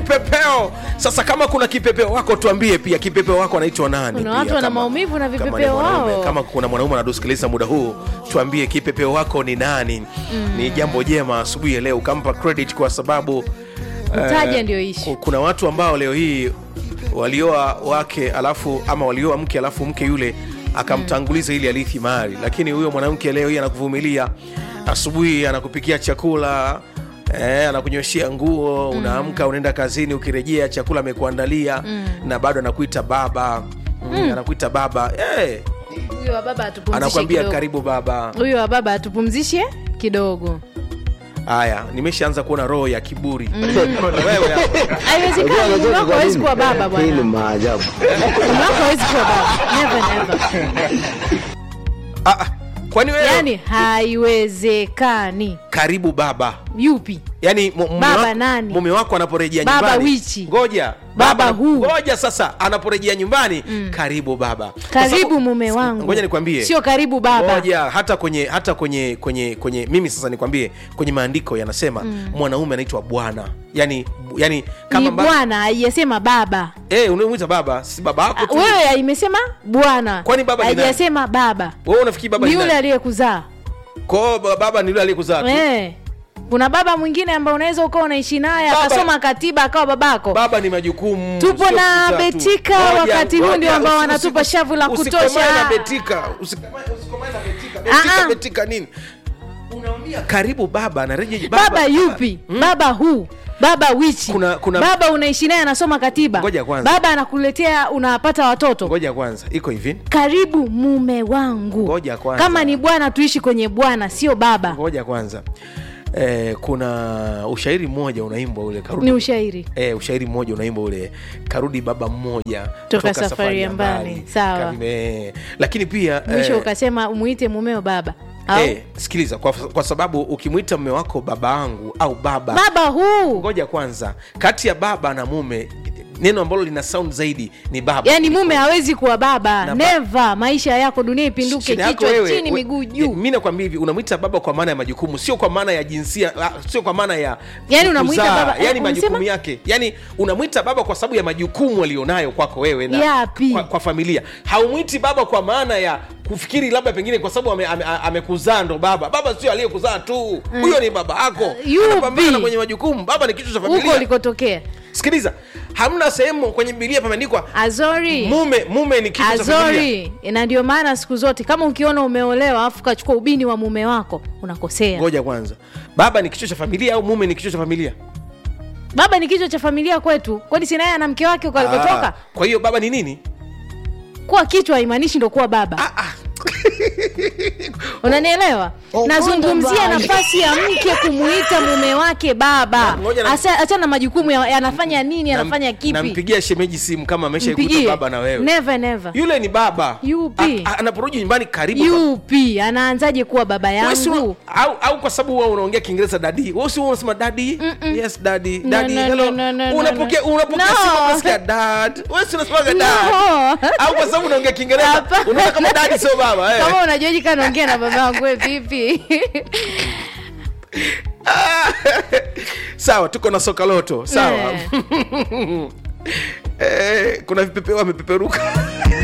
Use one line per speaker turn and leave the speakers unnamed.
kipepeo sasa kama kuna kipepeo wako tuambie pia kipepeo wako anaitwa nani
Kuna
pia,
watu wana
kama-
maumivu na
kama ni
vipepeo
mwanaume,
wao.
kama kuna mwanaume anatusikiliza muda huu tuambie kipepeo wako ni nani ni jambo jema asubuhi ya leo ukampa credit kwa sababu
Kutaja
eh,
ndio issue.
ku- kuna watu ambao leo hii walioa wake alafu ama walioa mke alafu mke yule akamtanguliza ili alithi mali lakini huyo mwanamke leo hii anakuvumilia asubuhi anakupikia chakula Eh, anakunyoshia nguo unaamka unaenda kazini ukirejea chakula amekuandalia na bado anakuita baba mm. anakuita baba eh,
huyo wa baba atupumzishe
anakwambia
kidogo.
karibu baba
huyo wa baba atupumzishe kidogo
haya nimeshaanza kuona roho ya kiburi Wewe hapo.
haiwezekani mume wako hawezi kuwa baba
Hii ni
bwana
maajabu.
mume wako hawezi kuwa baba never never
Ah, ah, kwani wewe
yani haiwezekani
karibu baba
yupi
yani mu- mume
Baba
wako-
nani?
mume wako anaporejea
Baba
nyumbani
wichi.
ngoja
Baba
ana-
huu.
ngoja sasa anaporejea nyumbani karibu baba Kwa
karibu
sababu-
mume wangu
ngoja nikwambie
sio karibu baba
ngoja hata kwenye hata kwenye kwenye kwenye mimi sasa nikwambie kwenye maandiko yanasema mwanaume anaitwa bwana yani yani kama
ni
mba-
bwana haijasema baba
eh unamwita baba si baba yako
Ah,
tu
wewe imesema bwana
Kwani baba ni nani?
haijasema baba
wewe unafikiri baba
ni
ni
yule
nani?
aliyekuzaa
Kwa hiyo ba- baba ni yule aliyekuzaa tu
Eh. kuna baba mwingine ambaye unaweza ukawa unaishi naye
Baba-
akasoma katiba akawa babako
baba ni majukumu
Tupo
sio
na
kuzaa tu.
Betika,
Ngoja,
wakati huu
ngoja,
ndio ambao
usi-
wanatupa
usi-
shavu la
usikomae
kutosha.
na Betika usikomae usikomae na Betika Betika
Ah, ah.
Betika nini unaambia karibu baba anareje baba,
baba yupi baba huu baba wichi
Kuna- kuna-
baba unaishi naye anasoma katiba
Ngoja kwanza.
baba anakuletea unapata watoto
ngoja kwanza iko hivi
karibu mume wangu
Ngoja kwanza.
kama ni bwana tuishi kwenye bwana sio baba
ngoja kwanza eh, kuna ushairi mmoja unaimbwa ule karudi
ni ushairi
Eh, ushairi mmoja unaimbwa ule karudi baba mmoja
Toka safari ya mbali. Sawa.
Karime. lakini pia
mwisho
eh,
ukasema umuite mumeo baba au
eh, sikiliza kwa, kwa sababu ukimwita mme wako baba angu au baba
baba huu
ngoja kwanza kati ya baba na mume neno ambalo lina sound zaidi ni baba
yaani mume hawezi kuwa baba
Na ba-
neva maisha yako dunia ipinduke
Shida yako
kichwa
wewe,
chini
we-
miguu juu
mi nakwambia hivi unamwita baba kwa maana ya majukumu sio kwa maana ya jinsia la- sio kwa maana ya
Yaani unamuita
kuzaa,
baba-
yani
eh,
majukumu
umesema?
yake yani unamwita baba kwa sababu ya majukumu alionayo kwako wewe na
Yapi?
kwa, kwa familia haumwiti baba kwa maana ya kufikiri labda pengine kwa sababu amekuzaa ame, ame amekuzaa ndo baba baba sio aliyekuzaa tu huyo ni baba yako
Yupi?
anapambana kwenye majukumu baba ni kichwa cha
huko
familia
ulikotokea
sikiliza hamna sehemu kwenye bibilia pameandikwa
azori
mume mume ni kichwa cha familia
azori na ndio maana siku zote kama ukiona umeolewa alafu kachukua ubini wa mume wako unakosea
ngoja kwanza baba ni kichwa cha familia au mume ni kichwa cha familia
baba ni kichwa cha familia kwetu kwani sinaye ana mke wake huko alikotoka
Ah, kwa hiyo baba ni nini
kuwa kichwa haimaanishi ndo kuwa baba
ah, ah.
unanielewa nazungumzia nafasi ya mke kumuita mume wake baba
Ngoja na-
Asa- achana na majukumu ya, anafanya nini
Nam-
anafanya kipi
nampigia shemeji simu kama ameshaikuta
Mpigie.
baba na wewe
never never
yule ni baba
Yupi?
A- a- anaporudi nyumbani karibu
yupi anaanzaje kuwa baba
Wewe si
yangu
una- au, au kwa sababu wewe unaongea kiingereza dadi wewe si unasema dadi yes dadi
No,
dadi
no,
hello
no, no, no,
unapokea
no.
unapokea
No.
simu unasikia dad wewe si unasema dad
No.
au kwa sababu unaongea kiingereza
Hapana.
unaona kama dadi sio baba eh
kama unajuaji kaa naongea na baba yangu we vipi
sawa tuko na soka loto sawa
Eh.
eh, kuna vipepeo wamepeperuka